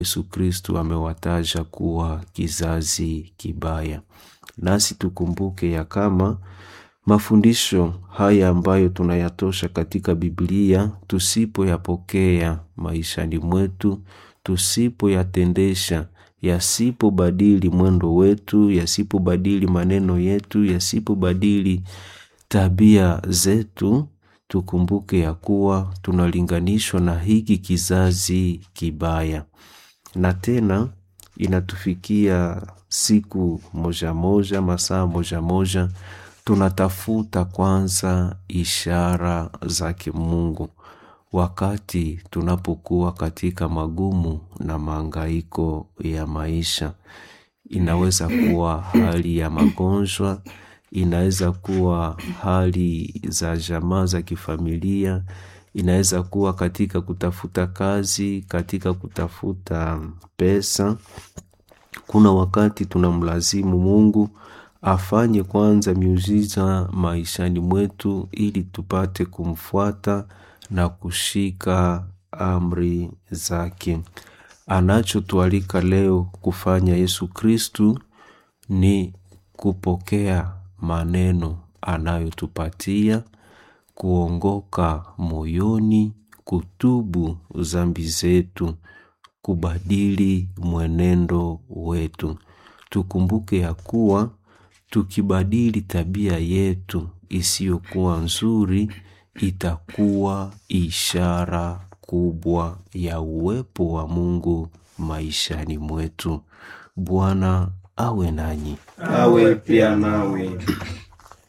Yesu Kristu amewataja kuwa kizazi kibaya. Nasi tukumbuke ya kama mafundisho haya ambayo tunayatosha katika Biblia, tusipoyapokea maishani mwetu, tusipoyatendesha, yasipobadili mwendo wetu, yasipobadili maneno yetu, yasipobadili tabia zetu, tukumbuke ya kuwa tunalinganishwa na hiki kizazi kibaya. Na tena inatufikia siku moja moja, masaa moja moja, tunatafuta kwanza ishara zake Mungu wakati tunapokuwa katika magumu na maangaiko ya maisha. Inaweza kuwa hali ya magonjwa, inaweza kuwa hali za jamaa za kifamilia, inaweza kuwa katika kutafuta kazi, katika kutafuta pesa. Kuna wakati tunamlazimu Mungu afanye kwanza miujiza maishani mwetu ili tupate kumfuata na kushika amri zake. Anachotualika leo kufanya Yesu Kristu ni kupokea maneno anayotupatia, kuongoka moyoni, kutubu zambi zetu, kubadili mwenendo wetu. Tukumbuke ya kuwa tukibadili tabia yetu isiyokuwa nzuri, itakuwa ishara kubwa ya uwepo wa Mungu maishani mwetu. Bwana awe nanyi. awe pia nawe.